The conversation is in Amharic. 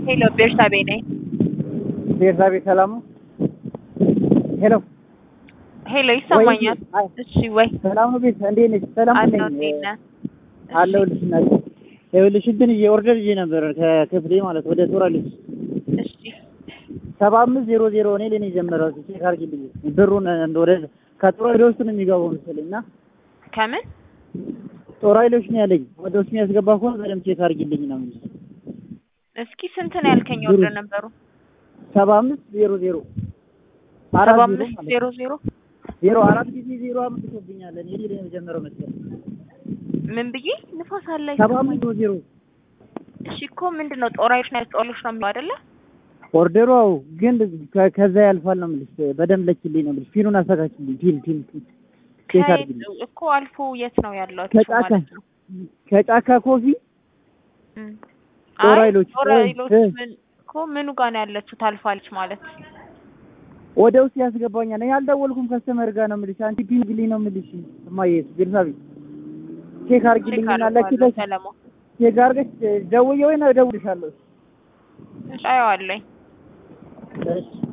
ሄሎ ቤርሳቤ ነኝ። ቤርሳቤ ሰላም ነው? ሄሎ ሄሎ ይሰማኛል? ወይ፣ አይ፣ እሺ ወይ ሰላም ነው ቤት እንዴት ነሽ? ሰላም ነኝ አለው እንዴት ነህ? አለሁልሽ እናቴ። ይኸውልሽ እንትን ይዤ ኦርደር ይዤ ነበር ከክፍሌ ማለት ወደ ጦራሊስ እሺ ሰባ አምስት ዜሮ ዜሮ እኔ ላይ ነው የጀመረው። ቼክ አድርጊልኝ ብሩን እንደ ወደ ከጦር ኃይሎች ውስጥ ነው የሚገባው መሰለኝ እና ከምን ጦር ኃይሎች ነው ያለኝ ወደ ውስጥ የሚያስገባ ከሆነ በደምብ ቼክ አድርጊልኝ ነው የምልሽ። እስኪ ስንት ነው ያልከኝ? ወርደ ነበሩ ሰባ አምስት ዜሮ ዜሮ ሰባ አራት ዜሮ አምስት ማለት ዜሮ ነው። ዜሮ ዜሮ አራት ጊዜ ዜሮ አምጥቶብኛል። እኔ ላይ ነው የጀመረው መሰለኝ ምን ብዬ ንፋስ አለ ሰባ አምስት ዜሮ ዜሮ እሺ እኮ ምንድን ነው ጦር ኃይሎች ነው ጦሎች ነው የሚለው አይደለ? ኦርደሩ አዎ፣ ግን ከ- ከዛ ያልፋል ነው የምልሽ። በደንብ ለኪልኝ ነው የምልሽ። ፊኑን አስተካክልኝ። ፊል ፊል ፊል ቼክ ከየት አድርጊልኝ። እኮ አልፎ የት ነው ያለው? ከጫካ ማለት ነው ከጫካ ኮፊ እም። ጦር አይ ኃይሎች፣ ጦር እ- ኃይሎች እ- ምን እኮ ምኑ ጋር ነው ያለችው? ታልፋለች ማለት ወደ ውስጥ ያስገባኛል። እኔ አልደወልኩም ከስተመር ጋር ነው የምልሽ። አንቺ ፒን ግልኝ ነው የምልሽ። እማዬ ቤርሳቤ ቼክ አድርጊልኝና አደርገዋለሁ ለኪተሽ ሰለሞን። ቼክ አድርገሽ ደውዬ ወይ ነው እደውልልሻለሁ። እሺ አየዋለሁኝ። እሺ